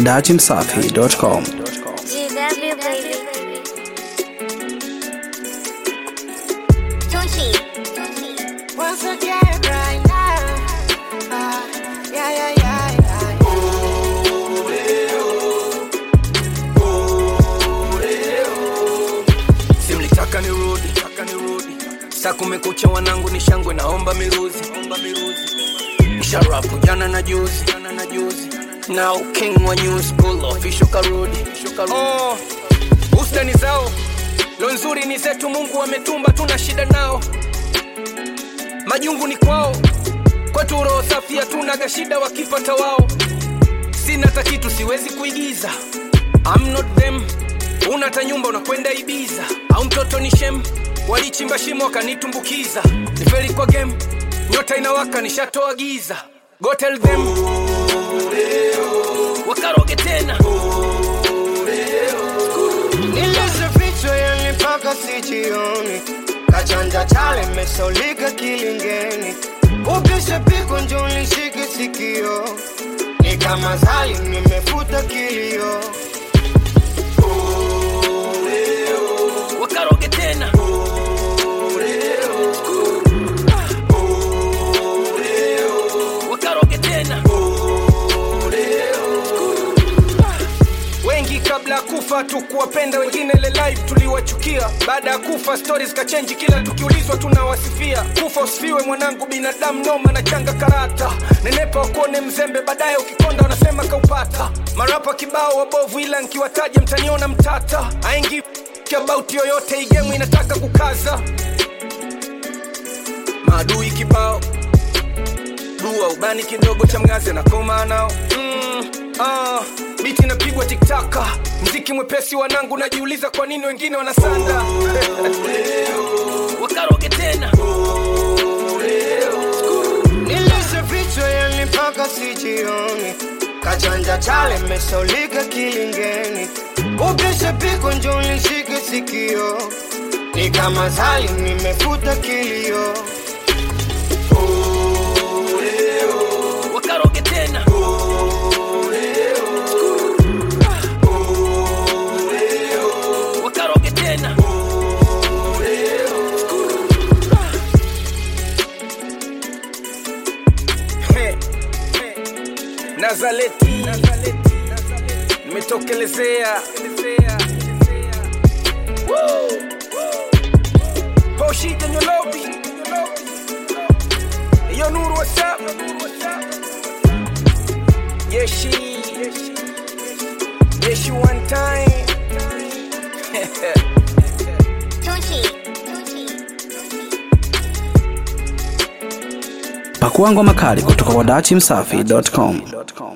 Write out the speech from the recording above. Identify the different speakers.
Speaker 1: datimsafi.com.
Speaker 2: GW baby. Tunchi.
Speaker 3: Once again, right now. Ah, yeah, yeah, yeah, yeah.
Speaker 4: simlitaka nirudi taka nirudi saa kumekucha wanangu ni shangwe naomba miruzi omba miruzi nisharapu jana na juzi jana na juzi now king wa new school official karudi oh, bustani zao lo nzuri ni zetu mungu ametumba tuna shida nao majungu ni kwao kwetu roho safi hatunaga shida wakipata wao sina hata kitu siwezi kuigiza I'm not them una hata nyumba unakwenda ibiza au mtoto ni shem walichimba shimo wakanitumbukiza nifeli kwa game nyota inawaka nishatoa giza go tell them wakaroge tena
Speaker 3: Nilizifichwa yani mpaka sijioni, kachanja chale mesaulika kilingeni, upishe piko njo nishike sikio, ni kama zali nimefuta kilio.
Speaker 4: wakaroge tena wakaroge tena wengi kabla ya kufa tukuwapenda wengine ile live tuliwachukia baada ya kufa stories kachenji kila tukiulizwa tunawasifia kufa usifiwe mwanangu binadamu noma na changa karata nenepa wakuone mzembe baadaye ukikonda wanasema kaupata marapa kibao wabovu ila nkiwataja mtaniona mtata aingi about yoyote igemu inataka kukaza maadui kibao dua ubani kidogo cha mgazi anakoma nao mm, ah, biti inapigwa tiktaka mziki mwepesi wanangu najiuliza kwa nini wengine wanasanda wakaroge tena
Speaker 3: Nilizifichwa yani mpaka sijioni, kachanja chale mesaulika kilingeni, upishe piko njo nishike sikio, ni kama zali nimefuta kilio.
Speaker 4: wakaroge tena wakaroge tena He, he. nazaleti nimetokelezea Woo, woo. poshija nyolobi iyo nuru whatsapp yeshi yeshi one time
Speaker 2: Tunchi.
Speaker 1: Pakua ngoma kali kutoka kwa datimsafi.com.